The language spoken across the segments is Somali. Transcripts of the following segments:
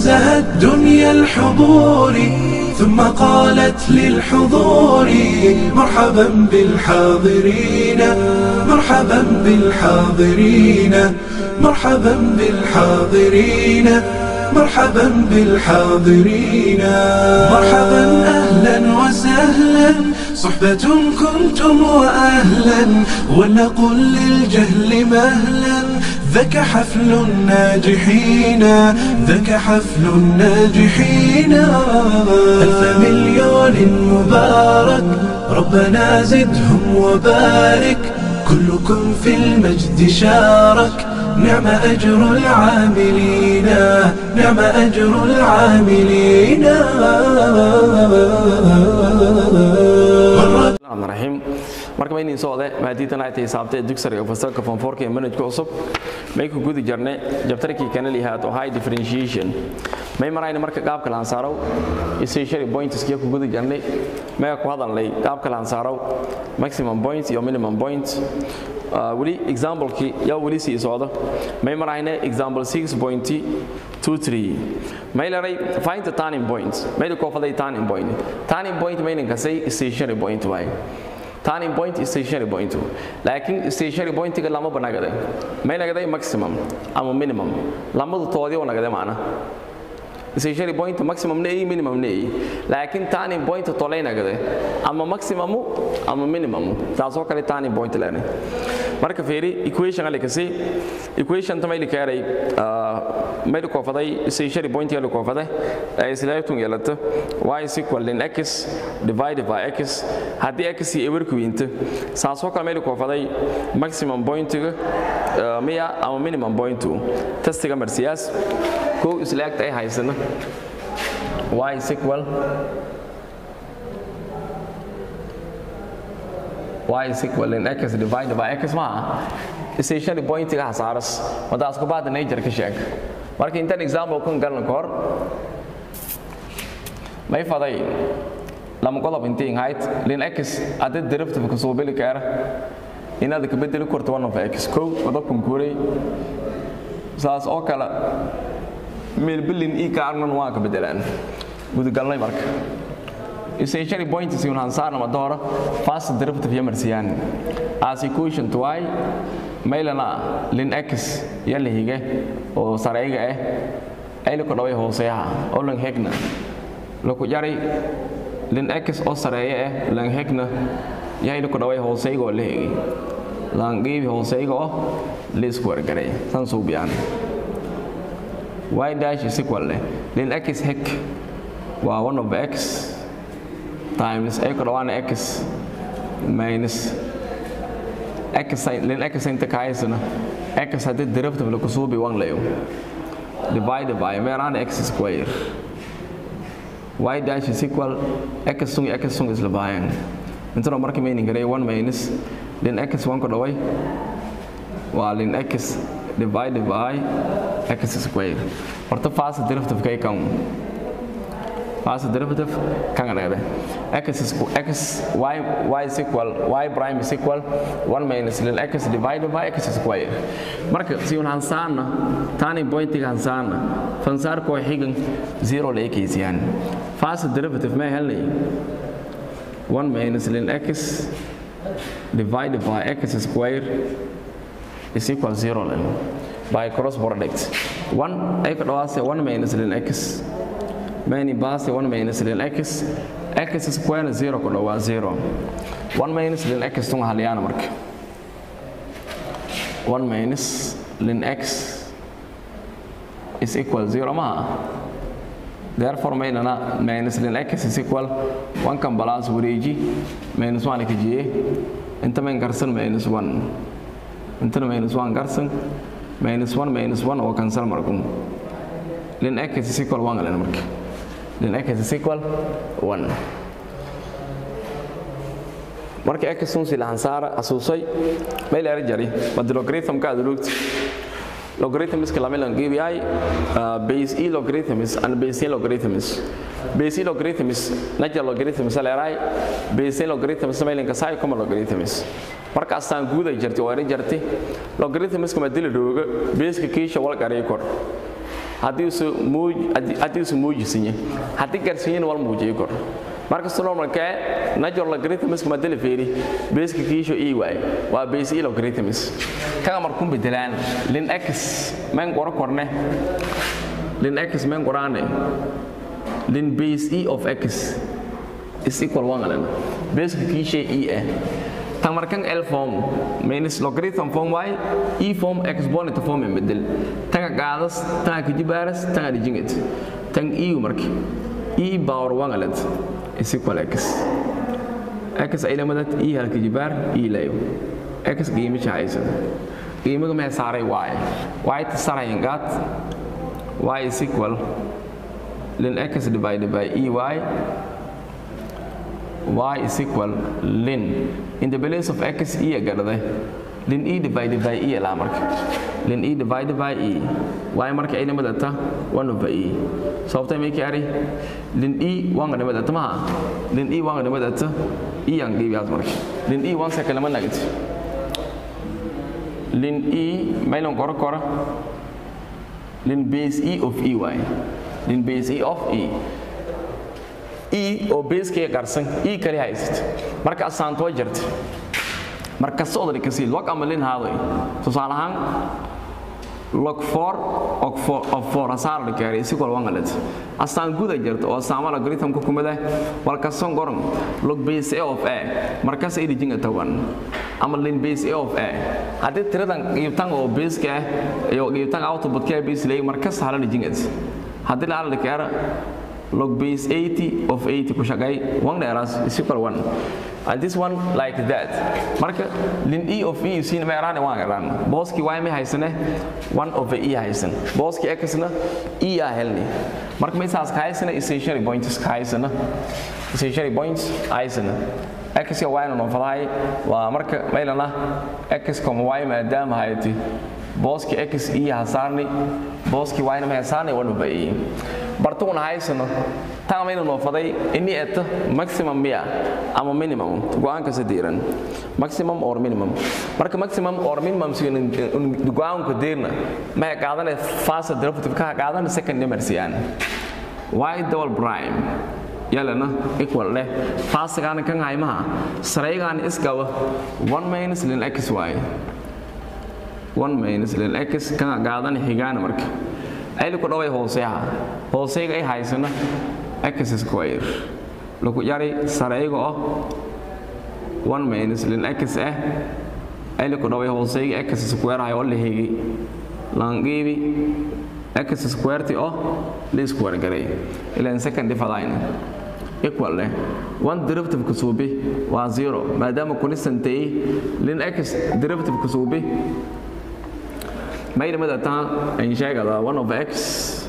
زهت دنيا الحضور ثم قالت للحضور مرحبا بالحاضرين مرحبا بالحاضرين مرحبا بالحاضرين مرحبا بالحاضرين مرحبا أهلا وسهلا صحبة كنتم وأهلا ولنقل للجهل مهلا ذاك حفل الناجحين ذاك حفل الناجحين ألف مليون مبارك ربنا زدهم وبارك كلكم في المجد شارك نعم أجر العاملين نعم أجر العاملين الرحمن الرحيم marka ma inin socde maadiitan ay tahay saabtay dugsiga fasalka form 4 ee manhajka cusub may ku gudi jarnay jabtarkii kana lihaad oo high differentiation may marayna marka qaabka la ansaaro essentially points kii ku gudi jarnay may ku hadalnay qaabka la ansaaro maximum points iyo minimum points wali example ki yaa wali sii socdo may marayna example 6.23 may laray find the turning points may ko faday turning point turning point may ninka say stationary point way turning point is stationary point laakiin stationary pointiga lama banagade may nagaday maximum ama minimum lamadu toodii oo nagade maana stationary point maximum ne minimum ne laakiin turning point tolay nagade ama maximum ama minimum taasoo kale turning point leene marka fiiri equation ali kasi equation tamay li kaaray may ko faday stationary point li ko faday ay silaaytun yeelato y is equal in x divided by x haddii x iyo ewer ku yinta saasoo kale may ko faday maximum point miya ama minimum point testiga marsiyaas kow islaagta ay haysana y is equal y is equal in x divided by x maaha stationary pointiga hasaaras wadaas ku baada nature ka sheeg marka intaan example kun galan ka hor may faday lama qodob intiin hayd lin x hadda derivative ka soo beli kara inaad ka bedeli karto one of x kow qodobkan kuuray saas oo kale meel bilin ii ka arnan waa ka bedelaan gudagalnay marka essentially point is un hansarna madora fast derivative yamarsiyan as equation to y maylana lin x yalla hige oo sarayga ah ay ku dhaway hooseeyaha oo lan hegna laku jaray lin x oo sareeya ah lan hegna yahay ku dhaway hooseyga oo la hegi lan geebi hooseyga oo la isku wargaray san soo biyaan y dash is equal lin x hek waa 1 of x times a ku dhawaana x minus x lin x inta ka haysana x haddii derivative lagu suubi wan layo divided by meeraan x square y dash is equal x sung x sung isla baayaan intana marka meaning garay 1 minus lin x 1 ku dhaway waa lin x divided by x square horta fast derivative kay kan fast derivative kan anagade x is x y y is equal y prime is equal 1 minus ln x divided by x square marka si un hansaana tani pointiga hansaana fansaar ko xigan 0 la ekeysiyaan fast derivative ma helnay 1 minus ln x divided by x square is equal 0 then by cross product 1 ay ka dhawaase 1 minus ln x many base 1 minus ln x x square 0 ku dhawaa 0 1 minus ln x tun haliyana marka 1 minus ln x is equal 0 ma therefore maynana minus ln x is equal 1 kan balance wareeji minus 1 ka jiye inta mayn garsan minus 1 intana minus 1 garsan minus 1 minus 1 oo cancel markun ln x is equal 1 len marka ln x is equal 1 marka x sun si lahan saara asuusay meel era jari bad logarithm ka adulugti logarithm iska lama lan gibi ay base e logarithm is and base e logarithm is base e logarithm is natural logarithm is leeray base e logarithm is meel ka sai como logarithm is marka astaan guud ay jirtay oo ay jirtay logarithm iska ma dili rooga base ka kiisha wal garay kor haddii uu muuj haddii uu muujisan yahay haddii gaarsiin wal muujiyo kor marka normalka natural logarithms ma dala feeri basic kiisho e y waa base e logarithms kaga markuu bedelaan lin x men qoro korne lin x men qorane lin base e of x is equal 1 alena basic kiisho e eh tan markan l form minus logarithm form y e form exponent form bedel tan qaadas tan kijibaras tan dijinget tan e marki e power 1 alena is equal x x ay lamadat e halka jibaar e layo x qiimo jahaysan qiimaga ma saaray y y ta sarayn gat y is equal ln x divided by ey y is equal ln in the place of x e garday ln e divided by e la marka ln e divided by e y marka ay namadata 1 over e sababta may kari ln e wanga namadata ma ln e wanga namadata e yang gibias marka ln e wan second man nagit ln e may long kor kor ln base e of ey ln base e of e e oo beeskaya qarsan e kali haysat marka asaanto way jirta marka socdali kasi log ama lin haaday tusaale ahaan log 4 og 4 of 4 asaar la kaaray si kol wangalet asaan guda jirta oo saama logarithm ku kumada walka son goron log base a of a markaas ay dijinga tawan ama lin base a of a hadii tiradan qiibtan oo base ka iyo qiibtan output ka base lay markaas hala dijingat hadii la la kaara log base 80 of 80 ku shaqay one dheeraas is equal 1 and this one like that marka lin e of e sin ma yaraan waan yaraan booski y ma haysane 1 of e haysan booski x na e ya helni marka ma saas haysane essentially points haysana essentially points haysana x ya y no faday waa marka maylana x comme y maadaama hayti booski x e hasaarni booski y na ma hasaarni 1 of e bartuuna haysano taamayna noo faday ini eta maximum miya ama minimum go-aanka sadiiran maximum or minimum marka maximum or minimum go-aanka deerna maxay qaadana fasa derivative ka qaadana second number siyaan y double prime yalana equal leh faasigaana kan haymaha saraygaana isgaba 1 minus lin x y 1 minus lin x kan qaadana xigaana marka ayli ku dhaway hooseyaha hooseyga ay haysana x square lagu yari sareyga oo 1 minus lin x ah ayli ku dhaway hooseyga x square ay oo lehigi langibi x square ti oo li square garay ilan second ifadayn equal leh one derivative ku suubi waa zero maadaama constant ay lin x derivative ku suubi mayna madataa ayn sheegada one of x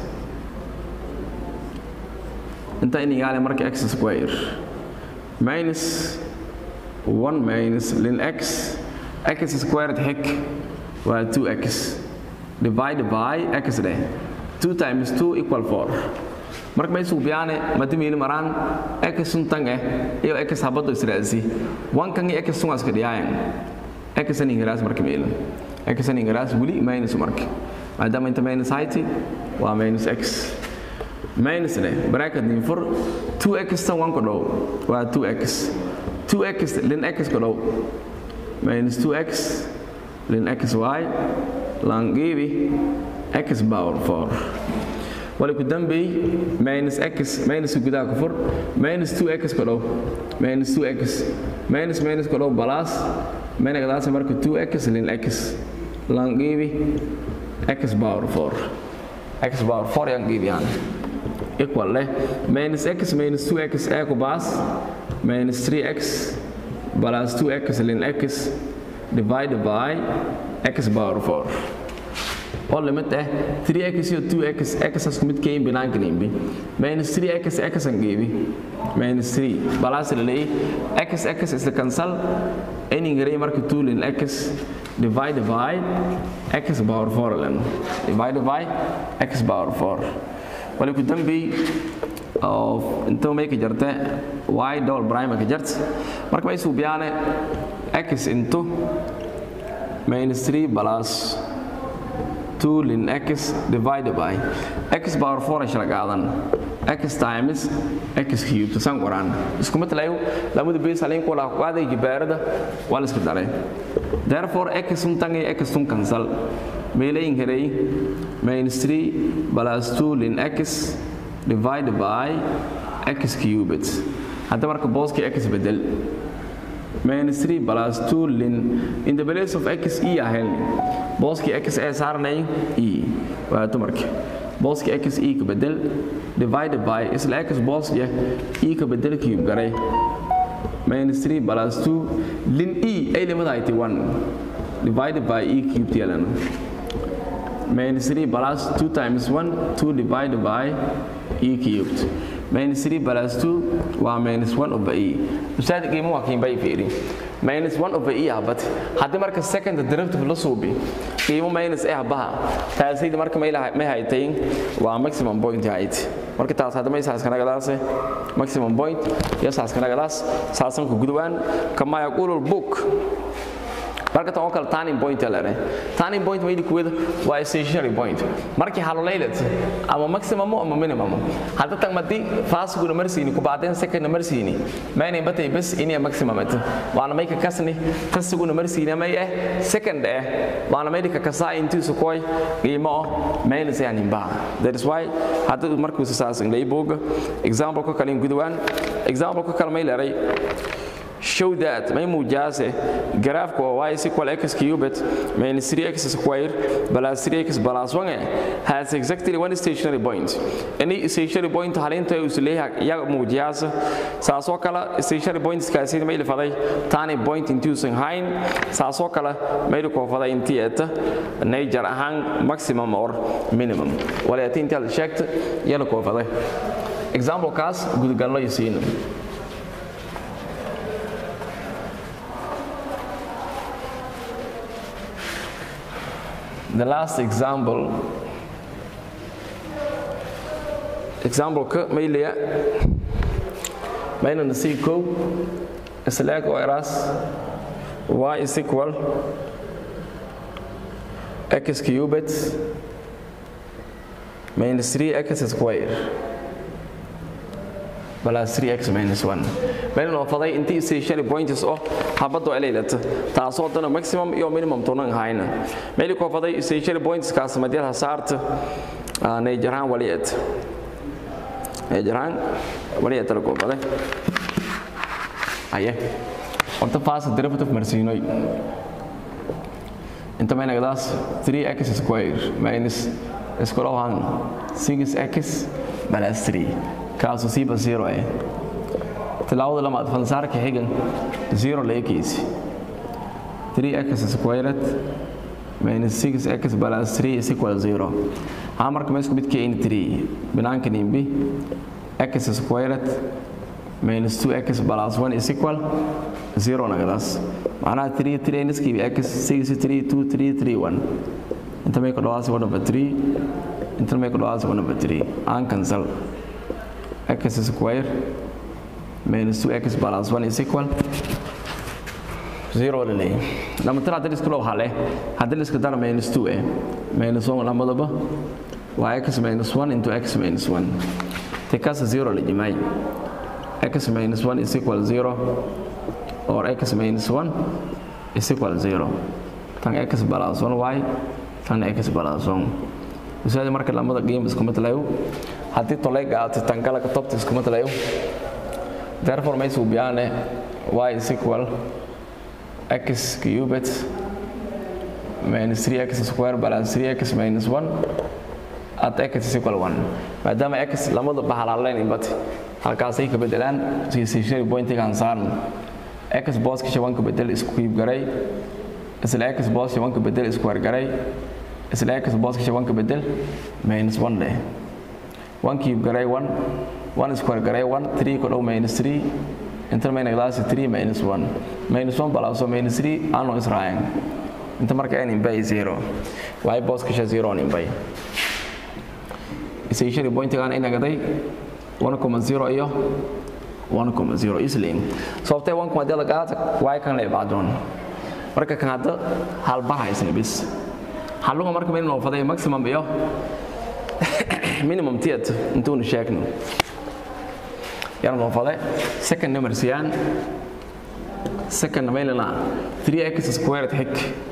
inta in igaale marka x square minus 1 minus lin x x squared hek waa 2x divided by x dheh 2 times 2 equal 4 marka may suubiyaane madamiini maraan x suntan eh iyo x habado israasi 1 kan iyo x sungaska dhiyaayan x an ingiraas marka meelan x an ingiraas weli minus marka maadaama inta minus hayti waa minus x minus ne bracket ni for 2x tan 1 ku dhow waa 2x 2x lin x ku dhow minus 2x lin xy langibi x power 4 wala ku dambey minus x minus gudaha ku fur minus 2x ku dhow minus 2x minus minus ku dhow plus menagadaas marka 2x lin x langibi x power 4 x power 4 yang gibiyan equal leh minus x minus 2x a ku baas minus 3x plus 2x lin x divided by x power 4 oo limit ah 3x iyo 2x x asku mid kayin binaanka nimbi minus 3x x an geebi minus 3 plus lay x x is the cancel any gray marka 2 lin x divided by x power 4 lan divided by x power 4 wali ku dambi oo inta may ka jarta y double prime ka jart marka may suubiyaane x into minus 3 plus 2 ln x divided by x power 4 ay shila qaadan x times x cubed san qoraan isku mid lahayo lamada base halin kula qaaday jibaarada waa la isku daray therefore x un tan iyo x un cancel meelayn heray minus 3 plus 2 ln x divided by x cubed hadda marka booski x bedel minus 3 plus 2 ln in the place of x e ahayn booski x ee saarnay e waa dumarka booski x e ka bedel divided by isla x booski e ka bedel cube garay minus 3 plus 2 ln e ay limada ay 1 divided by e cubed yelano minus 3 plus 2 times 1 2 divided by e cubed minus 3 plus 2 waa minus 1 over e ustaad qiimo waa kiin bay fiiri minus 1 over e habat haddii marka second derivative la suubi qiimo minus e habaha taasayda marka may lahay may haytay waa maximum point height marka taas hadda may saas kana gadaas maximum point ya saas kana gadaas saasan ku gudwaan kama yaqulu book marka tan oo kale turning point la leeyahay turning point way kuwada waa stationary point markii halolaylat ama maximum ama minimum hadda tan madi fast guna marsiini ku baadeen second marsiini maana batay bas inay maximum at waana may ka kasni fast guna marsiini may eh second eh waana may ka kasa intii su koy qiimo mail yani ba that is why hadda markuu saas inglay boga example ko kale gudwan example ko kale may leeyahay show that may muujase graafka waa y is equal x cubed minus 3x square plus 3x plus 1 has exactly one stationary point any stationary point halinta uu leeyahay ya muujase saasoo kale stationary points kaasi may faday tani point into hayn saasoo kale may ko faday intii eta nature ahaan maximum or minimum wala intii la sheegta yala ko faday example kaas gudgalno yisiin the last example example ka maylaya mayna nasi ko isla ko eras y is equal x cubed minus 3x square plus 3x minus 1 mayna noo faday intii stationary points oo habado eleelata taasoo dana maximum iyo minimum tonan hayna mayli ko faday stationary points kaas madiyada saarta neejaraan waliyad neejaraan waliyad la ko faday aye horta fast derivative marsiinoy inta mayna gadaas 3x square minus iskula waan 6x plus 3 kaasoo siiba zero eh tilaawada lamaad fansaarka xigan zero la ekaysi 3x squared minus 6x plus 3 is equal 0 haa marka ma isku midka in 3 binaanka nimbi x squared minus 2x plus 1 is equal 0 nagadaas macnaha 3 3 niskiibi x 6 3 2 3 3 1 inta may ku dhawaasi 1 over 3 inta may ku dhawaasi 1 over 3 aan cancel x square minus 2x plus 1 is equal 0 lele lama tara hadii isku loo hale hadii isku dar minus 2 eh minus 1 lamadaba waa x minus 1 into x minus 1 tekaas 0 la jimay x minus 1 is equal 0 or x minus 1 is equal 0 tan x plus 1 y tan x plus 1 usaada marka lamada game isku matlayo haddii tolayga aad tangala ka tobta isku matlayo therefore may suubiyaane y is equal x cubed minus 3x square plus 3x minus 1 at x is equal 1 maadaama x lamada bahalaalayn inbati halkaasay ka bedelaan stationary pointigaan saarno x booska shabanka bedel isku kiib garay isla x boos shabanka bedel square garay isla x booska shabanka bedel minus 1 leh 1 cube garay 1 1 square garay 1 3 ku dhow minus 3 inta mayna gadaasi 3 minus 1 minus 1 balaaso minus 3 aanu israayan inta marka n inbay 0 y booska sha 0 on inbay stationary pointigaan ina gaday 1.0 iyo 1.0 isliin sababtee 1 hadii la qaata y kan la ibaadoon marka kan hadda halbaha isna bis halluga marka mayna noo faday maximum iyo minimum tiat intuuna sheegno yarno fale second number siyaan second mailana 3x squared hik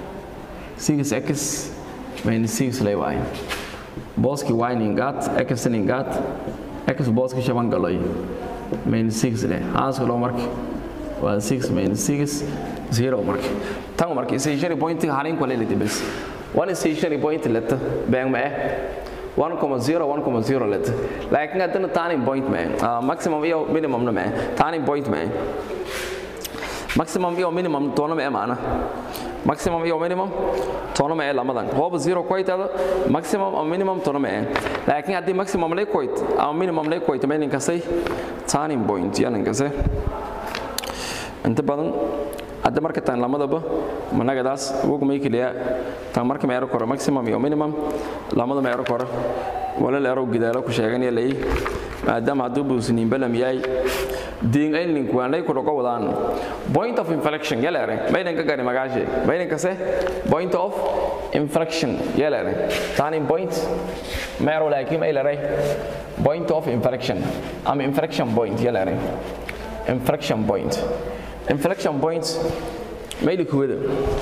6x minus 6 lay waay booski y ningaat x ningaat x booski shaban galoy minus 6 leh haaska loo marka waa 6 minus 6 0 marka tan marka stationary point halin kale leh bes one stationary point leta bang ma 1.0 1.0 leta laakiin haddana turning point ma uh, maximum iyo minimum na ma turning point ma maximum iyo minimum toona ma maana maximum iyo minimum toona ma lamadan hooba 0 koytada maximum ama minimum toona ma laakiin haddii maximum lay koyt ama minimum lay koyt ma ninkasay turning point ya ninkasay inta badan hadda marka tan lamadaba managadaas ugu may kaliya tan marka meero koro maximum iyo minimum lamada meero koro wala leero gidaalo ku sheeganaya lay maadaama hadduu buusniin balam yahay diin aylink waan lay kudhogo wadaan point of inflection yaleere maydan ka gari magaashe maydan kase point of inflection yaleere turning point meero laakiin maylere point of inflection ama inflection point yaleere inflection point inflection points made kuwada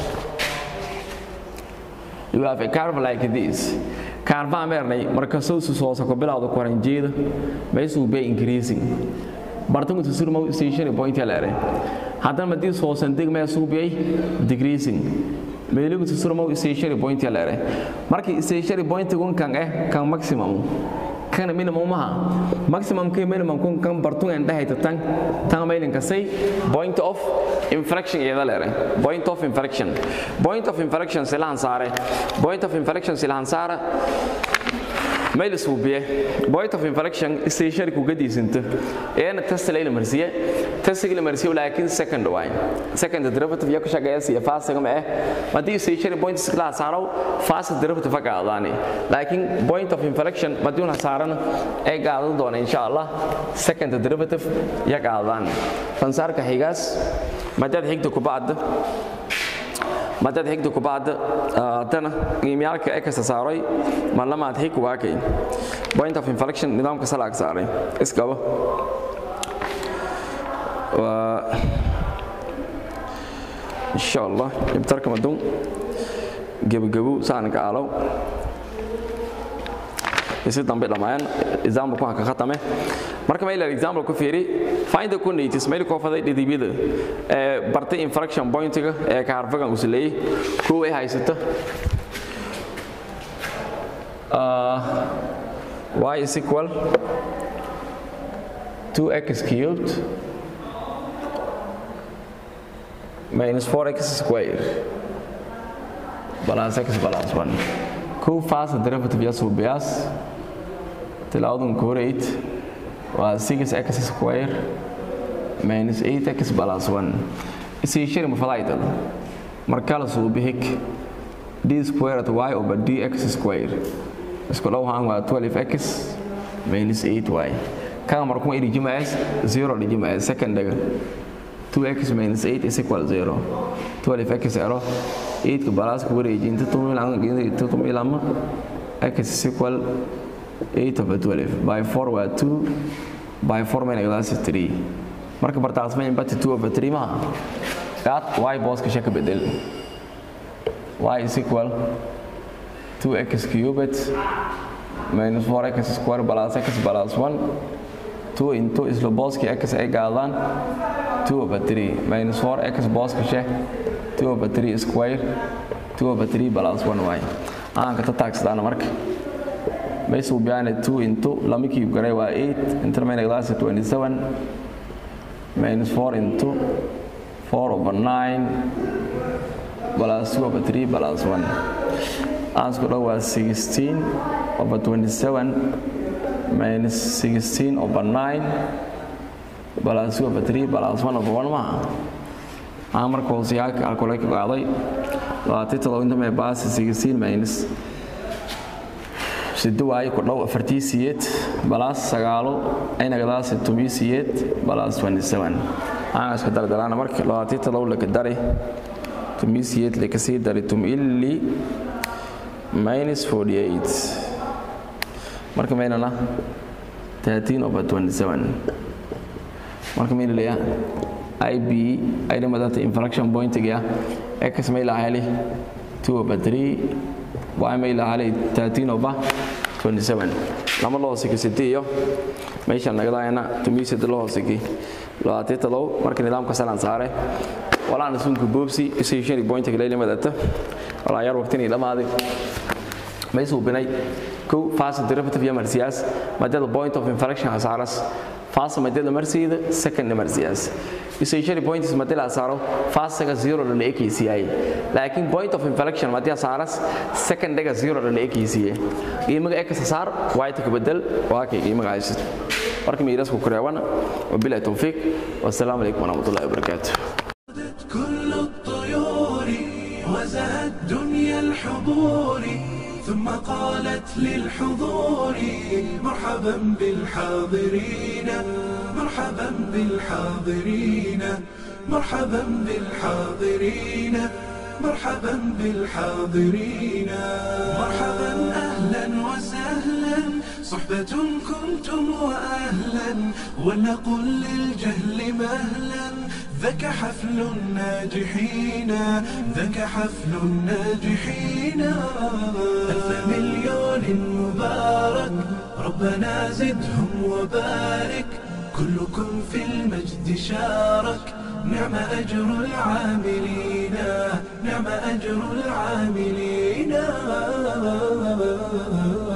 you have a curve like this curve ameernay marka soo soo soo bilowdo koranjeeda meesuu bay increasing bartangu tusurmo station point yalare hadan madii soo sandig meesuu bay decreasing meeligu tusurmo station point yalare markii station point gun kan eh kan maximum kan minimum maha maximum ke minimum kun kan bartun en dhahay tan tan mailin kasay point of inflection iyada leere point of inflection point of inflection silahan saare point of inflection silahan saara mail suubiye point of inflection station ku gadiisinta eena test la marsiye test la marsiye laakiin second way second derivative ya ku shaqeeya si fast kama eh madii station point la saaro fast derivative ka qaadani laakiin point of inflection maduna saaran ay qaadan doona insha Allah second derivative ya qaadan fansarka xigaas madad xigta ku baad madad xigta ku baad tana qiimiyalka ay ka saaray ma lamaad xig waa kay point of inflection nidaamka salaag saaray iskaba wa insha Allah ibtarka madun gebagabu saan ka alo isi dambe dhamaan example ku ka khatame marka ma ila example ku fiiri find the coordinates meel ko faday dhidibida ee bartay infraction point-ga ee ka harfagan u sileeyay ku ay haysata uh, y is equal 2x cubed minus 4x squared balance x balance 1 ku fast derivative yasu bias tilaawdan koreyd waa 6x square minus 8x plus 1 isii shiri mafadaydal marka la soo bixik d squared y over dx square isku dhowhaan waa 12x minus 8y kaga markuma idhi jimaas 0 dhi jimaas secondaga 2x minus 8 is equal 0 12x ero 8 ka balaas ku wareeji inta tumilama x is equal 8 over 12 by 4 waa 2 by 4 minus glass 3 marka bartaas ma imbati 2 over 3 ma that y boss ka shaka bedel y is equal 2x cubed minus 4x square plus x plus 1 2 into isla booski x ay gaadaan 2 over 3 minus 4x booska sheh 2 over 3 square 2 over 3 plus 1 y aan ka taagsadaan marka meesuu biyaane 2 into lama kiib garay waa 8 inta mayna glass 27 minus 4 into 4 over 9 plus 2 over 3 plus 1 aansku dhow waa 16 over 27 minus 16 over 9 plus 2 over 3 plus 1 over 1 maha aan marka hoosiyaalka alkule ka qaaday labaatan todoba inta mee baasi 16 minus sido waaye ku dhow afartii siyeed balaas sagaalo aynagadaasi tumii siyeed balaas 27 aan iska dardaraana marka labaatan todoba laka dari tumii siyeed laka sii dari tumili minus 48 marka maynana 13 over 27 marka mayna leeyaa ib ayna madata infraction pointiga x may lahali 2 over 3 y may lahali 13 over 27 lama loo hoosiki iyo meesha nagadaayana tumiisada loo hoosiki labaatan todob marka nidaamka salan saare walaan sunka boobsi isayshani pointiga leyle madata walaa yar waqtini dhamaaday may suubinay kow fast derivative iyo marsiyaas maadada point of infraction asaaras fast maadada marsiida second marsiyaas essentially point is maadada asaaro fast ga zero la ekaysiiyay laakiin point of infraction maadada asaaras second ga zero la ekaysiiyay qiimaha x asaar y ta bedel waa kay qiimaha aysid marka miiras ku koreewana wabillahi tawfiiq wasalaamu alaykum warahmatullahi wabarakatuh كل الطيور وزهت دنيا الحضور ثم قالت للحضور مرحبا بالحاضرين مرحبا بالحاضرين مرحبا بالحاضرين مرحبا بالحاضرين مرحبا اهلا وسهلا صحبة كنتم واهلا ولنقل للجهل مهلا ذاك حفل الناجحين ذاك حفل الناجحين ألف مليون مبارك ربنا زدهم وبارك كلكم في المجد شارك نعم أجر العاملين نعم أجر العاملين